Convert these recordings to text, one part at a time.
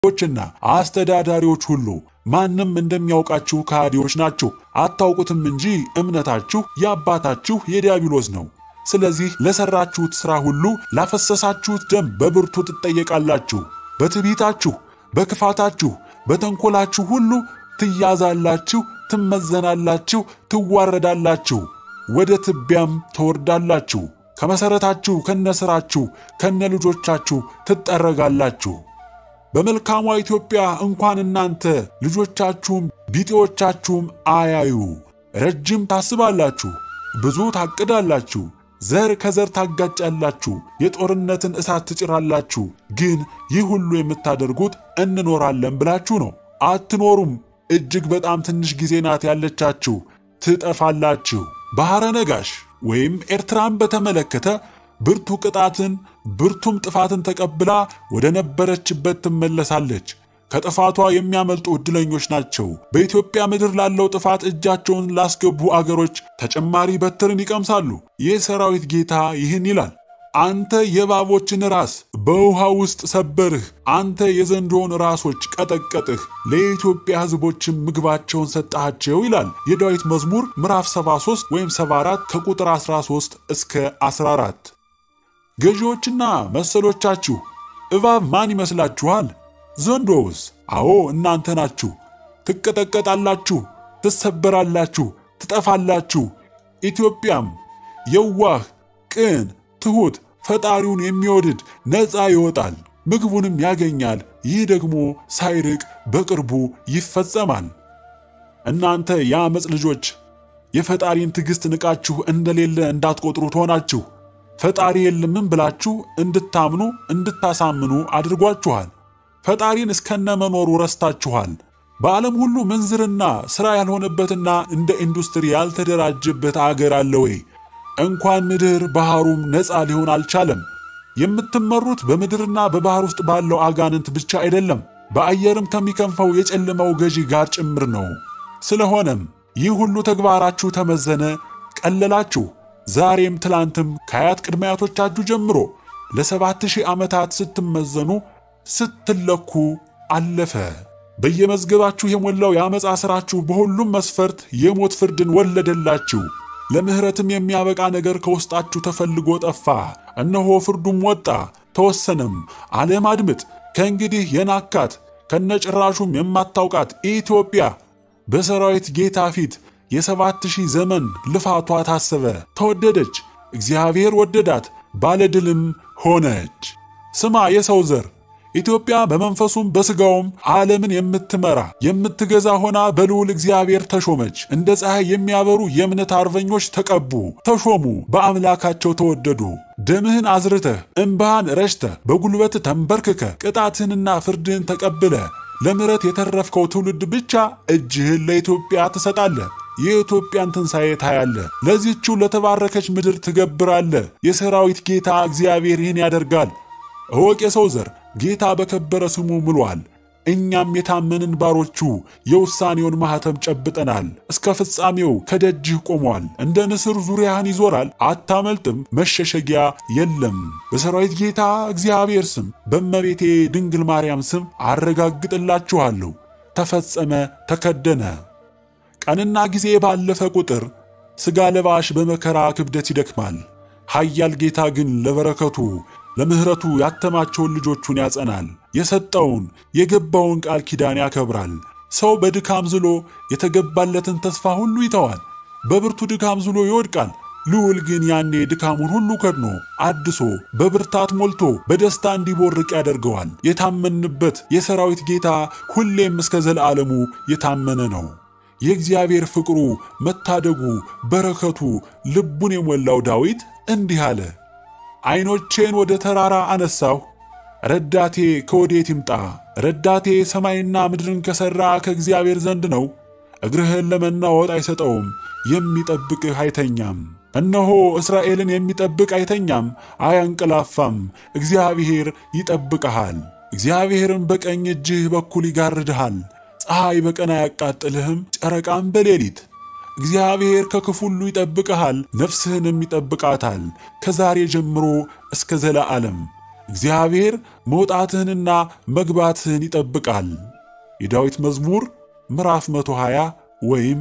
ዎችና አስተዳዳሪዎች ሁሉ ማንም እንደሚያውቃችሁ ከሃዲዎች ናችሁ። አታውቁትም እንጂ እምነታችሁ የአባታችሁ የዲያብሎስ ነው። ስለዚህ ለሰራችሁት ሥራ ሁሉ ላፈሰሳችሁት ደም በብርቱ ትጠየቃላችሁ። በትዕቢታችሁ፣ በክፋታችሁ፣ በተንኮላችሁ ሁሉ ትያዛላችሁ፣ ትመዘናላችሁ፣ ትዋረዳላችሁ፣ ወደ ትቢያም ትወርዳላችሁ። ከመሠረታችሁ ከነሥራችሁ ከነ ልጆቻችሁ ትጠረጋላችሁ። በመልካሟ ኢትዮጵያ እንኳን እናንተ ልጆቻችሁም ቢጤዎቻችሁም አያዩ። ረጅም ታስባላችሁ፣ ብዙ ታቅዳላችሁ፣ ዘር ከዘር ታጋጫላችሁ፣ የጦርነትን እሳት ትጭራላችሁ። ግን ይህ ሁሉ የምታደርጉት እንኖራለን ብላችሁ ነው። አትኖሩም። እጅግ በጣም ትንሽ ጊዜ ናት ያለቻችሁ፣ ትጠፋላችሁ። ባሕረ ነጋሽ ወይም ኤርትራን በተመለከተ ብርቱ ቅጣትን ብርቱም ጥፋትን ተቀብላ ወደ ነበረችበት ትመለሳለች። ከጥፋቷ የሚያመልጡ ዕድለኞች ናቸው። በኢትዮጵያ ምድር ላለው ጥፋት እጃቸውን ላስገቡ አገሮች ተጨማሪ በትርን ይቀምሳሉ። የሰራዊት ጌታ ይህን ይላል፣ አንተ የእባቦችን ራስ በውሃ ውስጥ ሰበርህ፣ አንተ የዘንዶውን ራሶች ቀጠቀጥህ፣ ለኢትዮጵያ ሕዝቦችም ምግባቸውን ሰጠሃቸው ይላል የዳዊት መዝሙር ምዕራፍ 73 ወይም 74 ከቁጥር 13 እስከ 14። ገዢዎችና መሰሎቻችሁ እባብ ማን ይመስላችኋል? ዘንዶውስ? አዎ እናንተ ናችሁ። ትቀጠቀጣላችሁ፣ ትሰበራላችሁ፣ ትጠፋላችሁ። ኢትዮጵያም የዋህ ቅን፣ ትሑት፣ ፈጣሪውን የሚወድድ ነፃ ይወጣል፣ ምግቡንም ያገኛል። ይህ ደግሞ ሳይርቅ በቅርቡ ይፈጸማል። እናንተ የአመፅ ልጆች የፈጣሪን ትዕግሥት ንቃችሁ እንደሌለ እንዳትቆጥሩ ትሆናችሁ። ፈጣሪ የለምን ብላችሁ እንድታምኑ እንድታሳምኑ አድርጓችኋል። ፈጣሪን እስከነመኖሩ ረስታችኋል። በዓለም ሁሉ ምንዝርና ሥራ ያልሆነበትና እንደ ኢንዱስትሪ ያልተደራጀበት አገር አለ ወይ? እንኳን ምድር ባሕሩም ነፃ ሊሆን አልቻለም። የምትመሩት በምድርና በባሕር ውስጥ ባለው አጋንንት ብቻ አይደለም፣ በአየርም ከሚከንፈው የጨለማው ገዢ ጋር ጭምር ነው። ስለሆነም ይህ ሁሉ ተግባራችሁ ተመዘነ፣ ቀለላችሁ። ዛሬም ትላንትም ከአያት ቅድመ አያቶቻችሁ ጀምሮ ለሰባት ሺህ ዓመታት ስትመዘኑ ስትለኩ አለፈ። በየመዝገባችሁ የሞላው የአመፃ ሥራችሁ በሁሉም መስፈርት የሞት ፍርድን ወለደላችሁ። ለምሕረትም የሚያበቃ ነገር ከውስጣችሁ ተፈልጎ ጠፋ። እነሆ ፍርዱም ወጣ ተወሰነም። ዓለም አድምጥ። ከእንግዲህ የናካት ከነጭራሹም የማታውቃት ኢትዮጵያ በሰራዊት ጌታ ፊት የሰባት ሺህ ዘመን ልፋቷ ታሰበ፣ ተወደደች። እግዚአብሔር ወደዳት፣ ባለድልም ሆነች። ስማ የሰው ዘር ኢትዮጵያ በመንፈሱም በሥጋውም ዓለምን የምትመራ የምትገዛ ሆና በልዑል እግዚአብሔር ተሾመች። እንደ ፀሐይ የሚያበሩ የእምነት አርበኞች ተቀቡ፣ ተሾሙ፣ በአምላካቸው ተወደዱ። ደምህን አዝርተህ እምባህን ረጭተህ በጉልበት ተንበርክከ ቅጣትህንና ፍርድህን ተቀብለ ለምሕረት የተረፍከው ትውልድ ብቻ እጅህን ለኢትዮጵያ ትሰጣለህ። የኢትዮጵያን ትንሣኤ ታያለህ። ለዚህችው ለተባረከች ምድር ትገብራለህ። የሰራዊት ጌታ እግዚአብሔር ይህን ያደርጋል። እወቅ የሰው ዘር ጌታ በከበረ ስሙ ምሏል። እኛም የታመንን ባሮቹ የውሳኔውን ማኅተም ጨብጠናል። እስከ ፍጻሜው ከደጅህ ቆሟል። እንደ ንስር ዙሪያህን ይዞራል፣ አታመልጥም፣ መሸሸጊያ የለም። በሰራዊት ጌታ እግዚአብሔር ስም በእመቤቴ ድንግል ማርያም ስም አረጋግጥላችኋለሁ። ተፈጸመ፣ ተከደነ። ቀንና ጊዜ ባለፈ ቁጥር ሥጋ ለባሽ በመከራ ክብደት ይደክማል። ኃያል ጌታ ግን ለበረከቱ ለምሕረቱ ያተማቸውን ልጆቹን ያጸናል። የሰጠውን የገባውን ቃል ኪዳን ያከብራል። ሰው በድካም ዝሎ የተገባለትን ተስፋ ሁሉ ይተዋል። በብርቱ ድካም ዝሎ ይወድቃል። ልዑል ግን ያኔ ድካሙን ሁሉ ከድኖ አድሶ በብርታት ሞልቶ በደስታ እንዲቦርቅ ያደርገዋል። የታመንበት የሰራዊት ጌታ ሁሌም እስከ ዘለዓለሙ የታመነ ነው። የእግዚአብሔር ፍቅሩ፣ መታደጉ፣ በረከቱ ልቡን የሞላው ዳዊት እንዲህ አለ። ዓይኖቼን ወደ ተራራ አነሳሁ፣ ረዳቴ ከወዴት ይምጣ? ረዳቴ ሰማይና ምድርን ከሠራ ከእግዚአብሔር ዘንድ ነው። እግርህን ለመናወጥ አይሰጠውም፣ የሚጠብቅህ አይተኛም። እነሆ እስራኤልን የሚጠብቅ አይተኛም፣ አያንቀላፋም። እግዚአብሔር ይጠብቅሃል። እግዚአብሔርም በቀኝ እጅህ በኩል ይጋርድሃል። ፀሐይ በቀን አያቃጥልህም፣ ጨረቃም በሌሊት እግዚአብሔር ከክፉ ሁሉ ይጠብቅሃል፣ ነፍስህንም ይጠብቃታል ከዛሬ ጀምሮ እስከ ዘለዓለም። እግዚአብሔር መውጣትህንና መግባትህን ይጠብቃል። የዳዊት መዝሙር ምዕራፍ 120 ወይም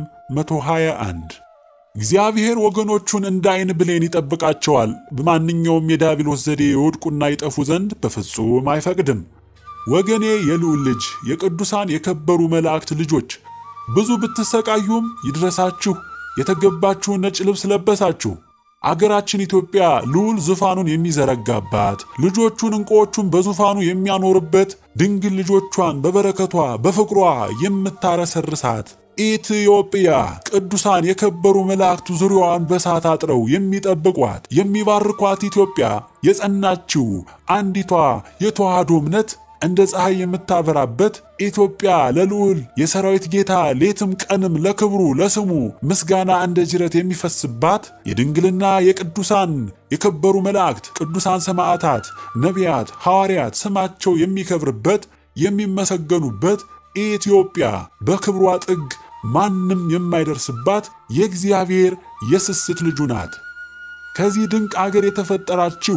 121 እግዚአብሔር ወገኖቹን እንደ ዓይን ብሌን ይጠብቃቸዋል። በማንኛውም የዲያብሎስ ዘዴ የወድቁና ይጠፉ ዘንድ በፍጹም አይፈቅድም። ወገኔ የልዑል ልጅ የቅዱሳን የከበሩ መላእክት ልጆች ብዙ ብትሰቃዩም ይድረሳችሁ፣ የተገባችሁን ነጭ ልብስ ለበሳችሁ። አገራችን ኢትዮጵያ ልዑል ዙፋኑን የሚዘረጋባት ልጆቹን ዕንቁዎቹን በዙፋኑ የሚያኖርበት ድንግል ልጆቿን በበረከቷ በፍቅሯ የምታረሰርሳት ኢትዮጵያ ቅዱሳን የከበሩ መላእክቱ ዙሪያዋን በሳት አጥረው የሚጠብቋት የሚባርኳት ኢትዮጵያ የጸናችው አንዲቷ የተዋህዶ እምነት እንደ ፀሐይ የምታበራበት ኢትዮጵያ ለልዑል የሰራዊት ጌታ ሌትም ቀንም ለክብሩ ለስሙ ምስጋና እንደ ጅረት የሚፈስባት የድንግልና የቅዱሳን የከበሩ መላእክት ቅዱሳን ሰማዕታት፣ ነቢያት፣ ሐዋርያት ስማቸው የሚከብርበት የሚመሰገኑበት ኢትዮጵያ በክብሯ ጥግ ማንም የማይደርስባት የእግዚአብሔር የስስት ልጁ ናት። ከዚህ ድንቅ አገር የተፈጠራችሁ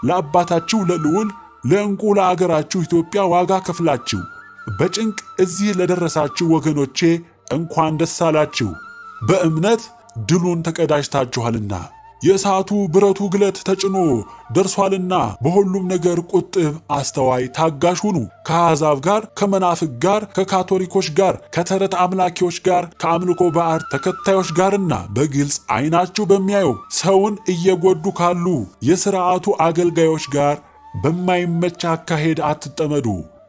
ለአባታችሁ ለልዑል ለዕንቁ ለአገራችሁ ኢትዮጵያ ዋጋ ከፍላችሁ በጭንቅ እዚህ ለደረሳችሁ ወገኖቼ እንኳን ደስ አላችሁ። በእምነት ድሉን ተቀዳጅታችኋልና የእሳቱ ብረቱ ግለት ተጭኖ ደርሷልና በሁሉም ነገር ቁጥብ፣ አስተዋይ፣ ታጋሽ ሁኑ። ከአሕዛብ ጋር፣ ከመናፍቅ ጋር፣ ከካቶሊኮች ጋር፣ ከተረት አምላኪዎች ጋር፣ ከአምልኮ ባዕድ ተከታዮች ጋርና በግልጽ ዓይናችሁ በሚያየው ሰውን እየጎዱ ካሉ የሥርዓቱ አገልጋዮች ጋር በማይመች አካሄድ አትጠመዱ።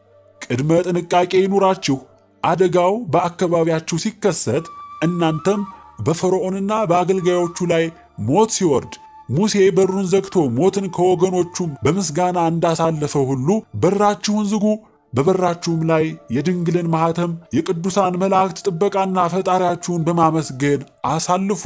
ቅድመ ጥንቃቄ ይኑራችሁ። አደጋው በአካባቢያችሁ ሲከሰት እናንተም በፈርዖንና በአገልጋዮቹ ላይ ሞት ሲወርድ ሙሴ በሩን ዘግቶ ሞትን ከወገኖቹም በምስጋና እንዳሳለፈው ሁሉ በራችሁን ዝጉ። በበራችሁም ላይ የድንግልን ማኅተም የቅዱሳን መላእክት ጥበቃና ፈጣሪያችሁን በማመስገን አሳልፉ።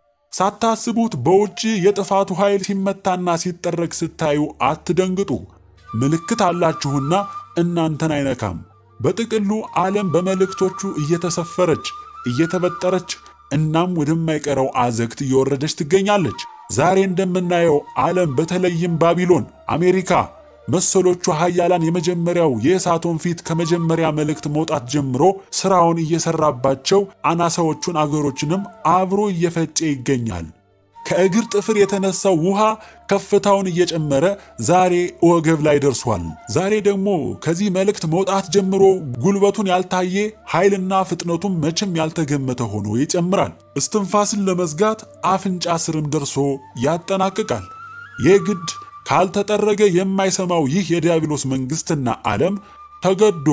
ሳታስቡት በውጭ የጥፋቱ ኃይል ሲመታና ሲጠረግ ስታዩ አትደንግጡ። ምልክት አላችሁና እናንተን አይነካም። በጥቅሉ ዓለም በመልእክቶቹ እየተሰፈረች እየተበጠረች እናም ወደማይቀረው አዘግት እየወረደች ትገኛለች። ዛሬ እንደምናየው ዓለም በተለይም ባቢሎን፣ አሜሪካ መሰሎቹ ኃያላን የመጀመሪያው የእሳቶን ፊት ከመጀመሪያ መልእክት መውጣት ጀምሮ ሥራውን እየሠራባቸው አናሳዎቹን አገሮችንም አብሮ እየፈጨ ይገኛል። ከእግር ጥፍር የተነሳው ውሃ ከፍታውን እየጨመረ ዛሬ ወገብ ላይ ደርሷል። ዛሬ ደግሞ ከዚህ መልእክት መውጣት ጀምሮ ጉልበቱን ያልታየ ኃይልና ፍጥነቱም መቼም ያልተገመተ ሆኖ ይጨምራል። እስትንፋስን ለመዝጋት አፍንጫ ስርም ደርሶ ያጠናቅቃል። የግድ ካልተጠረገ የማይሰማው ይህ የዲያብሎስ መንግሥትና ዓለም ተገዶ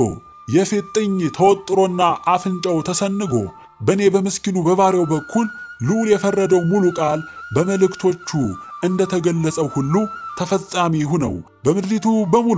የፊጥኝ ተወጥሮና አፍንጫው ተሰንጎ በእኔ በምስኪኑ በባሪያው በኩል ልዑል የፈረደው ሙሉ ቃል በመልእክቶቹ እንደተገለጸው ሁሉ ተፈጻሚ ሁነው በምድሪቱ በሙሉ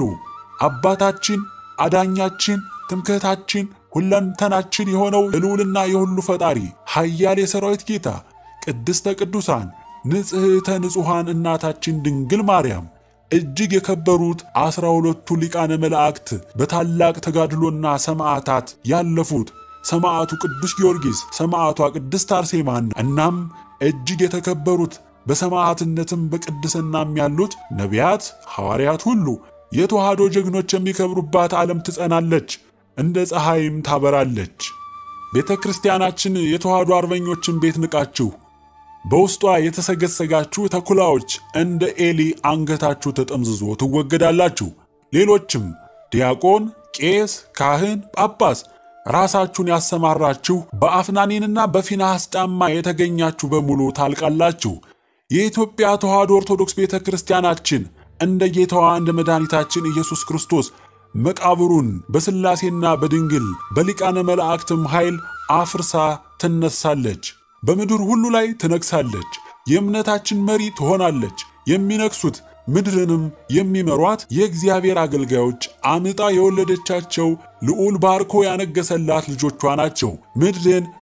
አባታችን፣ አዳኛችን፣ ትምክህታችን፣ ሁለንተናችን የሆነው የልዑልና የሁሉ ፈጣሪ ኃያል የሰራዊት ጌታ ቅድስተ ቅዱሳን ንጽሕተ ንጹሐን እናታችን ድንግል ማርያም እጅግ የከበሩት ዐሥራ ሁለቱ ሊቃነ መላእክት በታላቅ ተጋድሎና ሰማዕታት ያለፉት ሰማዕቱ ቅዱስ ጊዮርጊስ፣ ሰማዕቷ ቅድስት አርሴማን እናም እጅግ የተከበሩት በሰማዕትነትም በቅድስናም ያሉት ነቢያት፣ ሐዋርያት ሁሉ የተዋህዶ ጀግኖች የሚከብሩባት ዓለም ትጸናለች፣ እንደ ፀሐይም ታበራለች። ቤተ ክርስቲያናችን የተዋህዶ አርበኞችን ቤት ንቃችሁ በውስጧ የተሰገሰጋችሁ ተኩላዎች እንደ ኤሊ አንገታችሁ ተጠምዝዞ ትወገዳላችሁ። ሌሎችም ዲያቆን፣ ቄስ፣ ካህን፣ ጳጳስ ራሳችሁን ያሰማራችሁ በአፍናኒንና በፊናሐስ ጫማ የተገኛችሁ በሙሉ ታልቃላችሁ። የኢትዮጵያ ተዋህዶ ኦርቶዶክስ ቤተ ክርስቲያናችን እንደ ጌታዋ እንደ መድኃኒታችን ኢየሱስ ክርስቶስ መቃብሩን በሥላሴና በድንግል በሊቃነ መላእክትም ኃይል አፍርሳ ትነሳለች። በምድር ሁሉ ላይ ትነግሳለች። የእምነታችን መሪ ትሆናለች። የሚነግሱት ምድርንም የሚመሯት የእግዚአብሔር አገልጋዮች አምጣ የወለደቻቸው ልዑል ባርኮ ያነገሰላት ልጆቿ ናቸው። ምድርን